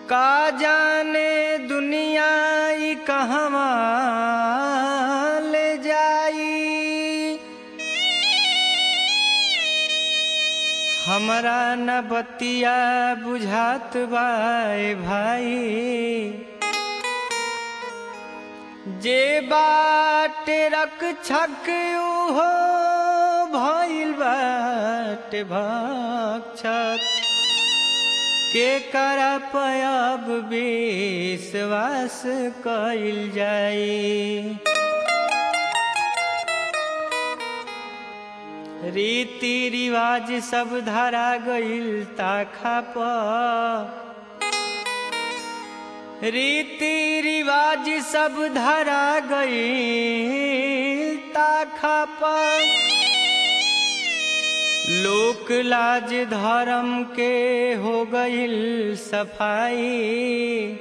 का जाने दुनिया ई कहवा ले जाई हमरा न बतिया बुझात बाए भाई जे बाट रक छक उहो भइल बाट भक्षक के कर पयब विश्वास कइल जाई रीति रिवाज सब धरा गइल ताखा पर रीति रिवाज सब धरा गइल ताखा पर लोक लाज धर्म के हो गइल सफाई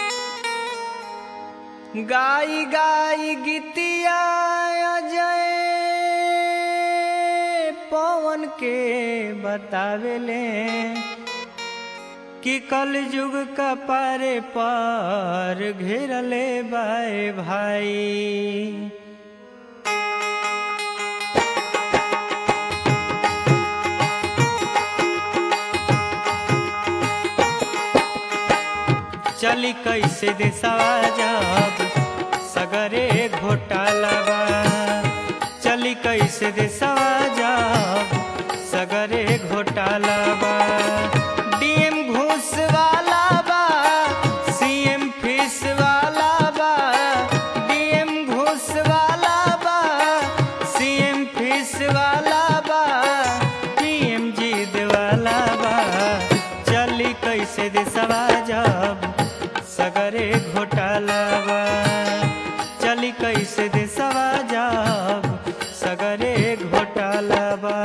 गाई गाई गीतिया अजय पवन के बतावेले कि कल युग का पारे पर घेरले बाए भाई चली कैसे देशवा जब सगरे घोटाला बा चली कैसे देशवा जब सगरे घोटाला बा डीएम घूस वाला बा सीएम फीस वाला बा डीएम घूस वाला बा सीएम फीस वाला बा पीएम जीद वाला बा चली कैसे देशवा जब सगरे घोटाला बा चली कैसे देशवा जब सगरे घोटाला बा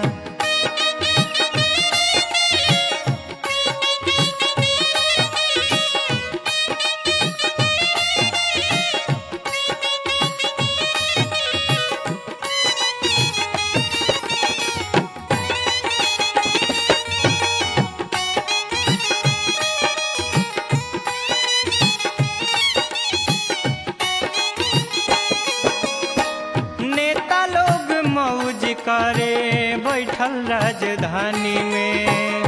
नेता लोग मौज करे बैठल राजधानी में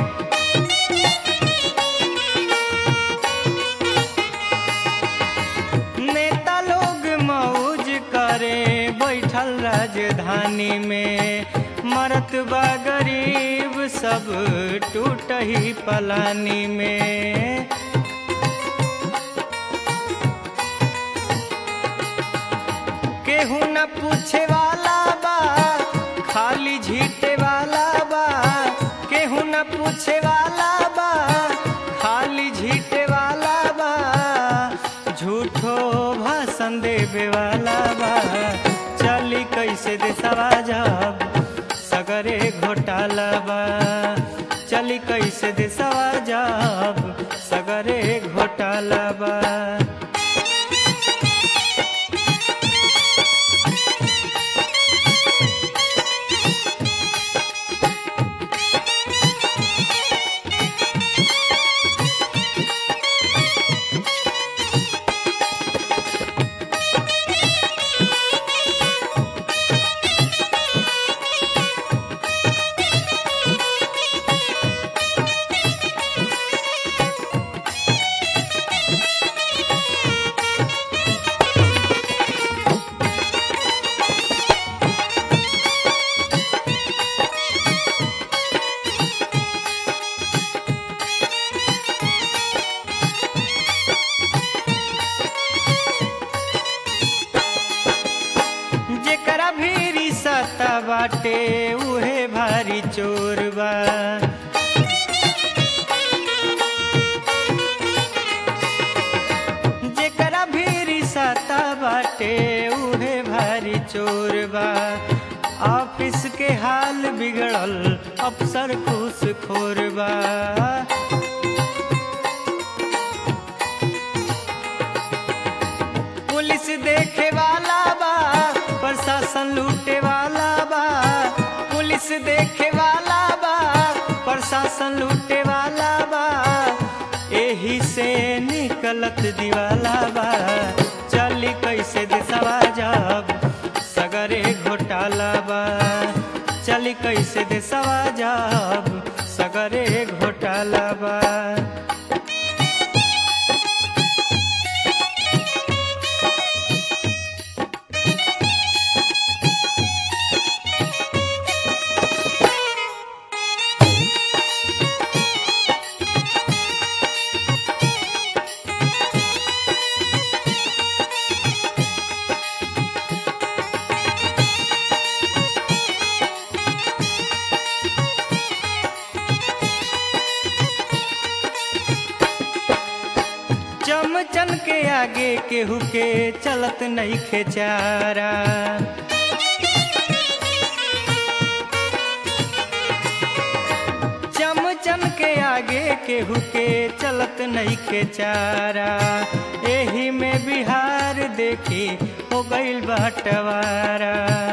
नेता लोग मौज करे बैठल राजधानी में मरत बा गरीब सब टूट ही पलानी में केहू न पूछे वाला बा खाली झीटे वाला बा केहू न पूछे वाला बा खाली झीटे वाला बा झूठो भाषण देवे वाला बा चली कैसे देशवा जब सगरे घोटाला बा चली कैसे देशवा जब सगरे घोटाला बा जेकरा भीरी सत्ता बाटे उहे भारी चोर बा जेकरा भीरी सत्ता बाटे उहे भारी चोर बा ऑफिस के हाल बिगड़ल अफसर खुश खोर बा पुलिस देखे वाला बा प्रशासन लूटे वाला बा पुलिस देखे वाला बा प्रशासन लूटे वाला बा एही से चलत दिवाला बा चली कैसे देसवा जब सगरे घोटाला बा चली कैसे देसवा जब सगरे घोटाला बा चमचन के आगे केहू के चलत नहीं खेचारा चमचन के आगे केहू के चलत नहीं खेचारा एही में बिहार देखी हो गईल बटवारा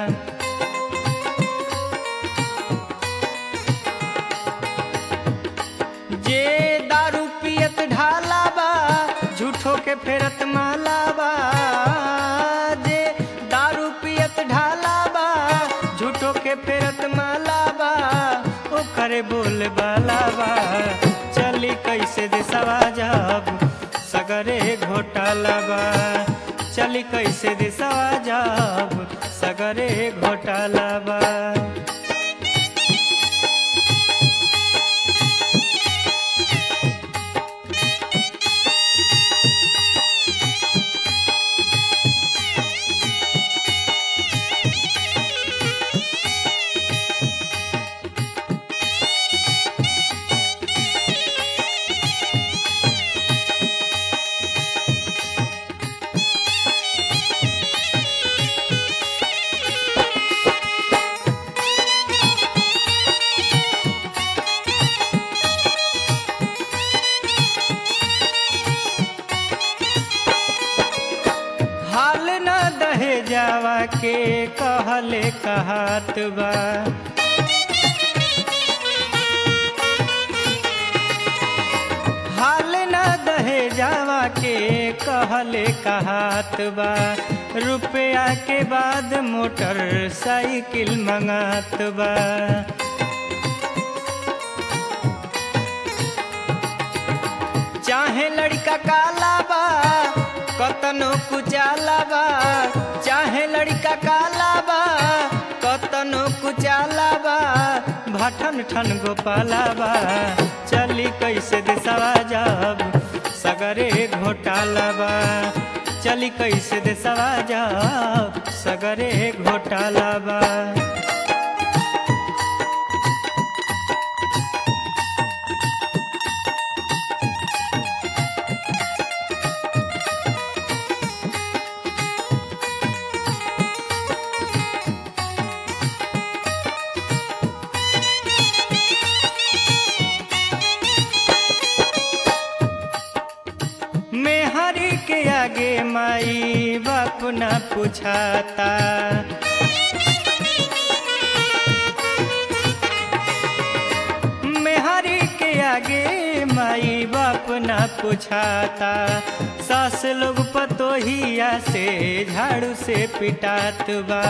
जे दारू पियत ढाला बा झूठो के फेरत माला बा जे दारू पियत ढाला बा झूठो के फेरत माला बा ओ करे बोल बाला बा चली कैसे देसवा जब सगरे घोटाला बा चली कैसे देसवा जब सगरे घोटाला बा हाल न दहे जावा के कहले कहात बा हाल न दहे जावा के कहले कहात बा रुपया के बाद मोटर साइकिल मंगात बा चाहे लड़का काला बा कतनो कुचाला बा चाहे लड़का काला बा कतनो कुचाला बा भठन ठन गोपाला बा चली कैसे देसवा जब सगरे घोटाला बा चली कैसे देसवा जब सगरे घोटाला बा मेहरी के आगे माई बाप न पूछाता मेहरी के आगे माई बाप न पूछाता सास लोग पतोहिया से झाड़ू से पिटात बा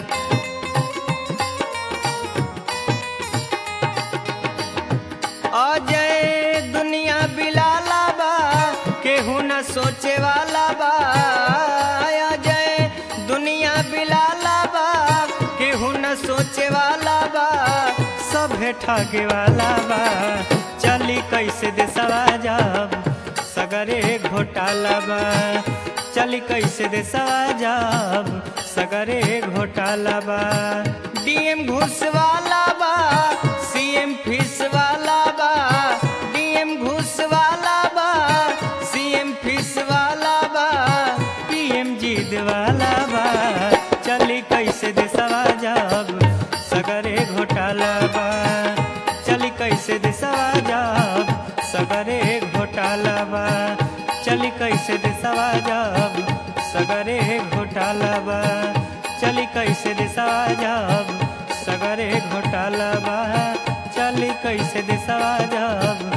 अजय दुनिया बिलाला बा केहू न सोचे वाला बा अजय दुनिया बिलाला बा केहू न सोचे वाला बा सभे ठगे वाला बा चली कैसे देसवा जब सगरे घोटाला बा चली कैसे देसवा जब सगरे घोटाला बा डीएम घूस वाला बा सीएम फीस वाला बा डीएम घूस वाला बा सीएम फीस वाला बा पीएम जीत वाला बा चली कैसे देसवा जब सगरे घोटाला बा चली कैसे देसवा जब सगरे घोटाला बा चली कैसे देसवा जब सगरे घोटाला बा चली कैसे देसवा जब सगरे घोटाला बा चली कैसे देसवा जब